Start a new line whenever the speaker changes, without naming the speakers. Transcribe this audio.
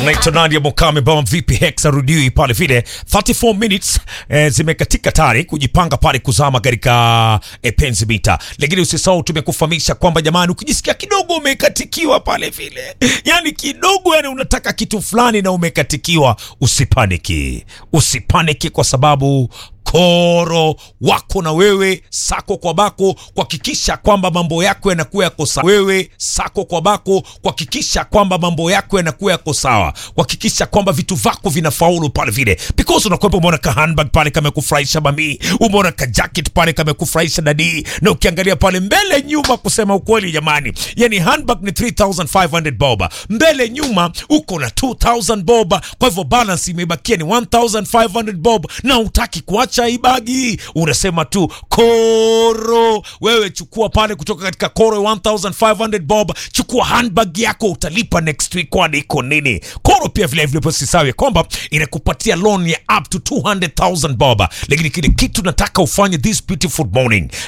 Naitwa Nadia Mokame bama vipi Hex arudiwi pale vile 34 minutes eh, zimekatika tayari kujipanga pale kuzama katika eh, penzi mita, lakini usisahau tumekufahamisha kwamba jamani, ukijisikia kidogo umekatikiwa pale vile, yani kidogo, yani unataka kitu fulani na umekatikiwa, usipaniki, usipaniki kwa sababu koro wako na wewe sako kwa bako kuhakikisha kwamba mambo yako yanakuwa yako sawa. Wewe sako kwa bako kuhakikisha kwamba mambo yako yanakuwa yako sawa, kuhakikisha kwamba vitu vako vinafaulu pale vile, because unakuwepo, umeona ka handbag pale kamekufurahisha mami, umeona ka jacket pale kamekufurahisha dadi, na ukiangalia pale mbele nyuma, kusema ukweli jamani, yani handbag ni 3500 boba, mbele nyuma uko na 2000 boba, kwa hivyo balance imebakia ni 1500 bob, na utaki kuacha ibagi, unasema tu koro. Wewe chukua pale kutoka katika koro 1500 bob, chukua handbag yako, utalipa next week, kwani iko nini? Koro pia vile vile usisahau kwamba inakupatia loan ya up to 200,000 bob, lakini kile kitu nataka ufanye this beautiful morning